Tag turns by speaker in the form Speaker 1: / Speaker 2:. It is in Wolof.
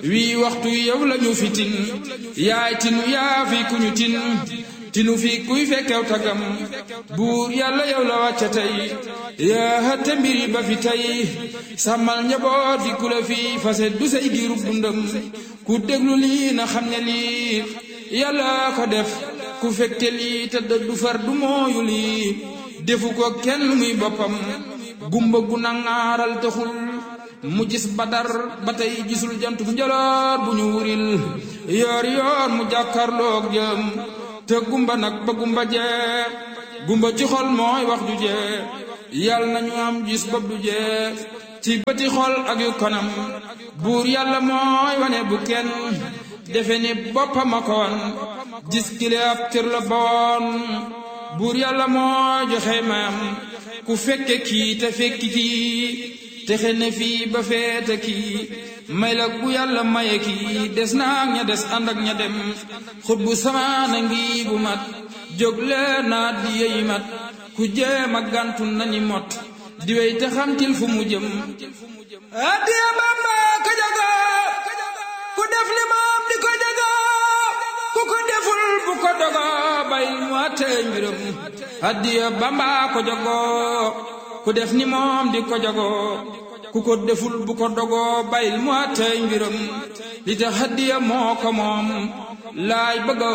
Speaker 1: wii waxtu yow lañu fi tin yaay tinu yaa fi ku ñu tin tinu fi kuy fekkew tagam buur yàlla yow la wàcce tey yaa hëtte mbiri ba fi tey sàmmal njaboot fi ku la fi fase du say giirub dundam ku déglu lii na xam ne lii yàlla ko def ku fekke lii te du far du mooyu lii defu ko kenn muy boppam gumba gu nangaaral taxul mu gis badar ba tey gisul jantu njaloor bu ñu wuril yoor yoor mu jàkkarloog jëm te gumba nag ba gumba jee gumba ci xol mooy wax ju jee yàlla nañu am gis bopp du jee ci bëti xol ak yu kanam buur yàlla mooy wane bu kenn defe ni boppam a koon gis kile ab cër la boon buur yàlla mooy joxe mayam ku fekke kii te fekki kii texe ne fii ba feete kii may la bu yàlla maye kii des naa ña des ànd ak ña dem xut bu samaana ngi bu mat jóg leen naa di yeyi mat ku jéem a gàntu nañi mot di wey te xamtil fu mu jëm addiya Bamba ka jago ku def li moom di ko jago ku ko deful bu ko dogo bayil mu àttee mbiram addiya Bamba ko jago ku def ni moom di ko jago ku ko deful bu ko dogoo bayil mu àttee mbiram li tax addiya moo ko moom laay bëgg